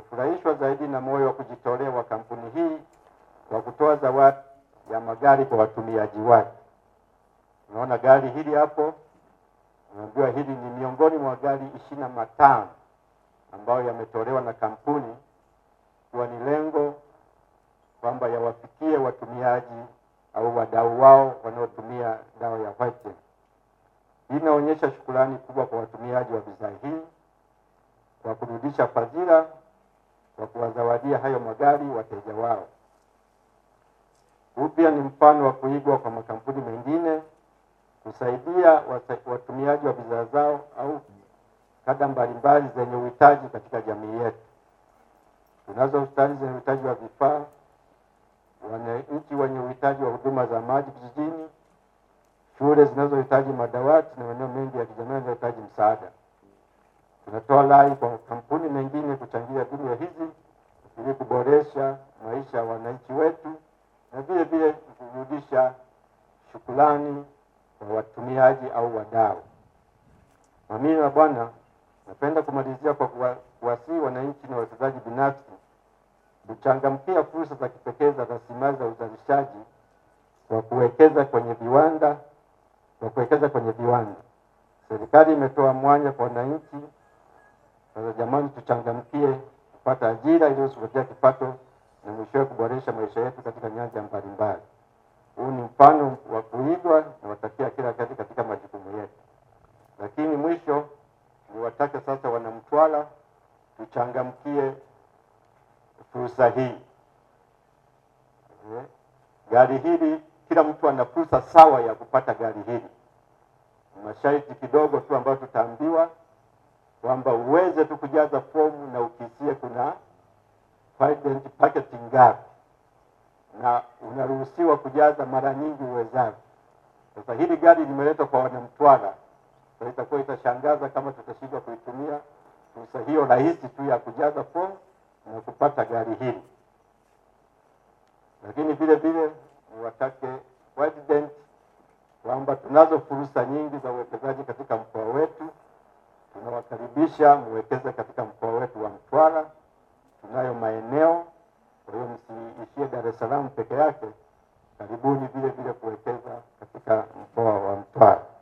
Nimefurahishwa zaidi na moyo wa kujitolea wa kampuni hii kwa kutoa zawadi ya magari kwa watumiaji wake. Unaona gari hili hapo, unaambiwa hili ni miongoni mwa gari ishirini na matano ambayo yametolewa na kampuni ikiwa ni lengo kwamba yawafikie watumiaji au wadau wao wanaotumia dawa ya Whitegen. Hii inaonyesha shukrani kubwa kwa watumiaji wa bidhaa hii kwa kurudisha fadhila kwa kuwazawadia hayo magari wateja wao. Huu pia ni mfano wa kuigwa kwa makampuni mengine kusaidia wasa- watumiaji wa bidhaa zao au kada mbalimbali zenye uhitaji katika jamii yetu. Tunazo hospitali zenye uhitaji wa vifaa, wananchi wenye uhitaji wa huduma za maji vijijini, shule zinazohitaji madawati na maeneo mengi ya kijamii yanayohitaji msaada. Tunatoa rai kwa kampuni mengine kuchangia huduma hizi ili kuboresha maisha ya wananchi wetu na vile vile kurudisha shukrani kwa watumiaji au wadau. Mamii na Bwana, napenda kumalizia kwa kuwa- kuwasihi wananchi na wawekezaji binafsi kuchangamkia fursa za kipekee za rasilimali za uzalishaji kwa kuwekeza kwenye viwanda kwa kuwekeza kwenye viwanda. Serikali imetoa mwanya kwa wananchi. Sasa jamani, tuchangamkie kupata ajira ili kutupatia kipato na mwishowe kuboresha maisha yetu katika nyanja mbalimbali. Huu ni mfano wa kuigwa na watakia kila kazi katika majukumu yetu. Lakini mwisho niwatake sasa wanamtwara tuchangamkie fursa hii. Eh, Gari hili kila mtu ana fursa sawa ya kupata gari hili. Masharti kidogo tu ambayo tutaambiwa kwamba uweze tu kujaza fomu na ukisie kuna five packet ngapi, na unaruhusiwa kujaza mara nyingi uwezavyo. Sasa hili gari limeletwa kwa wanamtwara, sasa itakuwa itashangaza kama tutashindwa kuitumia fursa hiyo rahisi tu ya kujaza fomu na kupata gari hili. Lakini vile vile niwatake President kwamba tunazo fursa nyingi za uwekezaji katika mkoa wetu. Tunawakaribisha muwekeze katika mkoa wetu wa Mtwara. Tunayo maeneo, kwa hiyo msiishie Dar es Salaam peke yake. Karibuni vile vile kuwekeza